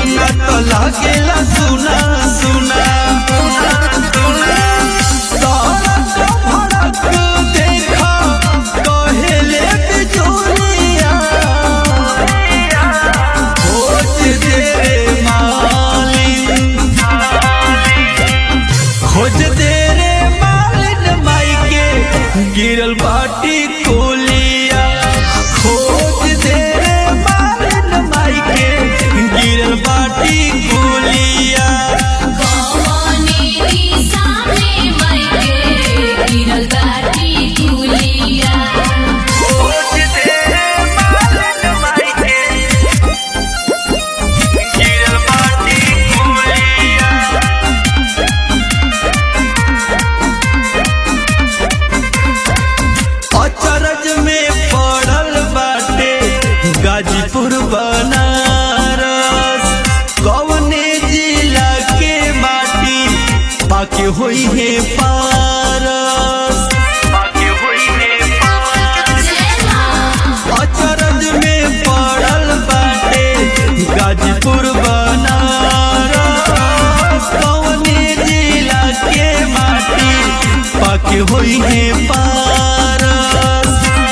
न तो लागेला सुना सुना सड़क भड़क देखा कहेले बिचौलिया खोज दे रे मालिन खोज दे रे मालिन माई के गिरल बाटी कोलिया खोज दे रे मालिन माई के गिरल बाटी कोलिया कौने दिशा में मायके गिरल बाटी कुलिया खोज दे रे मालिन माई के गिरल बाटी कोलिया अचरज में पड़ल बाटे गाजीपुर बनारस कवने जिला के माटी पाके होई है पारस पाके होई है जय मां अचरज में पड़ल बाटे गाजीपुर बनारस कवने जिला के माटी पाके होई है पारस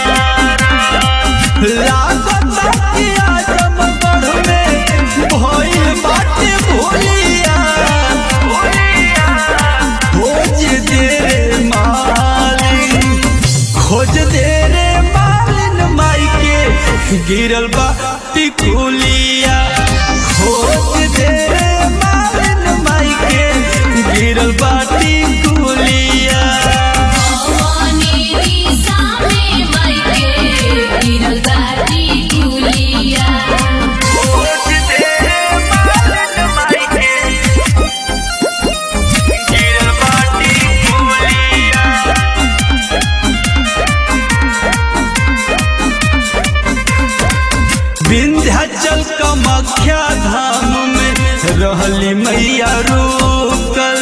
लागत कि आजमगढ़ में भइल बाटे भोलिया खोज दे रे मालिन खोज दे रे मालिन माई के गिरल बा टिकुलिया खोज दे रे मालिन माई के गिरल बा टिकुलिया कौने दिशा में मायके गिरल बाटी कुलिया खोज दे रे मालिन माई के गिरल बा टिकुलिया विंध्याचल कामाख्या धाम में रहली मैया रूप